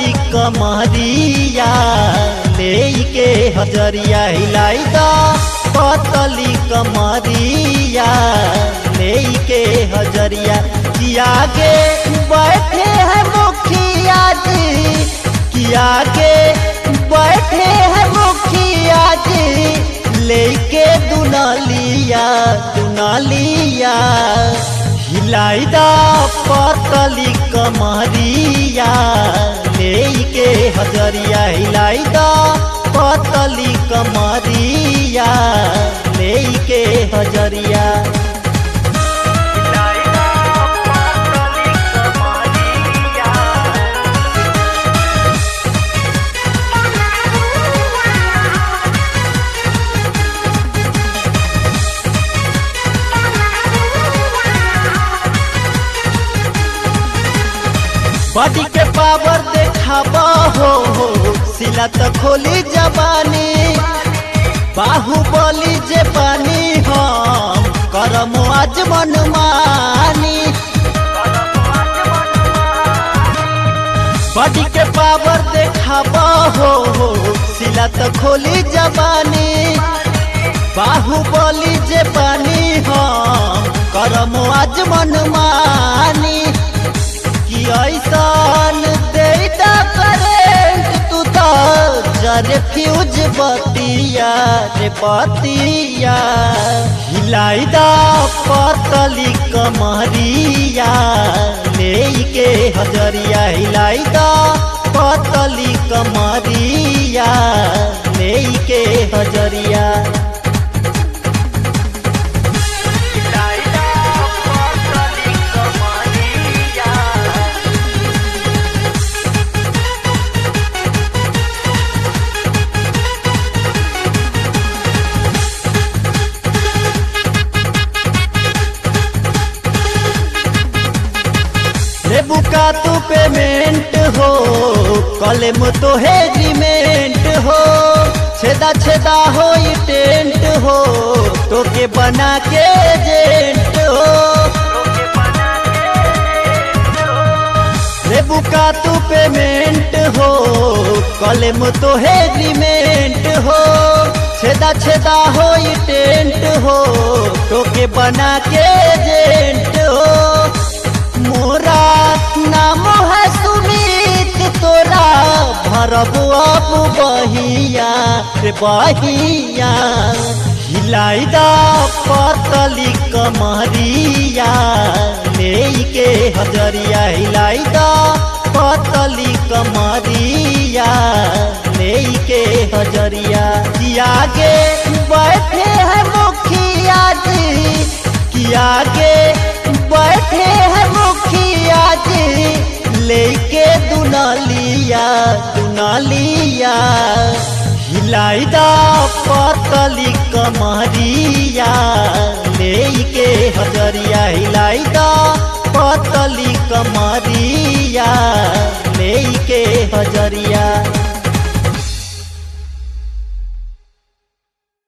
पतली कमरिया ले के हजरिया हिलाई दा पतली कमरिया ले के हजरिया किया के बैठे हैं मुखिया जी किया के बैठे हैं मुखिया जी लेके दुनालिया दुनालिया हिलाई दा पतली कमरिया लेके हजरिया हिलाई दा पतली कमरिया लेके हजरिया बॉडी के पावर देखाबा हो हो सिला तो खोली जबानी बाहुबली जे पानी हम करम आज मनमानी बॉडी के पावर देखाबा हो हो सिला तो खोली जबानी बाहुबली जे पानी हम करम आज मनमानी कि ऐसान देता करेंट तू तो जरे फ्यूज बतिया रे बतिया हिलाई दा पतली कमरिया ले के हजरिया हिलाई दा पतली कमरिया ले के हजरिया लेबू का तू पेमेंट हो कलेम तो है एग्रीमेंट हो छेदा छेदा हो ये टेंट हो तो के बना के एजेंट हो लेबू का तू पेमेंट हो कलेम तो है एग्रीमेंट हो छेदा छेदा हो ये टेंट हो तो के बना के एजेंट हो मोरा नाम है सुमित तोरा भरब अब बहिया रे बहिया हिलाई दा पतली कमरिया ले के हजरिया हिलाई दा पतली कमरिया ले के हजरिया किया के बैठे हैं मुखिया जी किया के बैठे हैं मुखिया जी लेके दुनालिया दुनालिया हिलाई दा पतली कमरिया लेके हजरिया हिलाई दा पतली कमरिया लेके हजरिया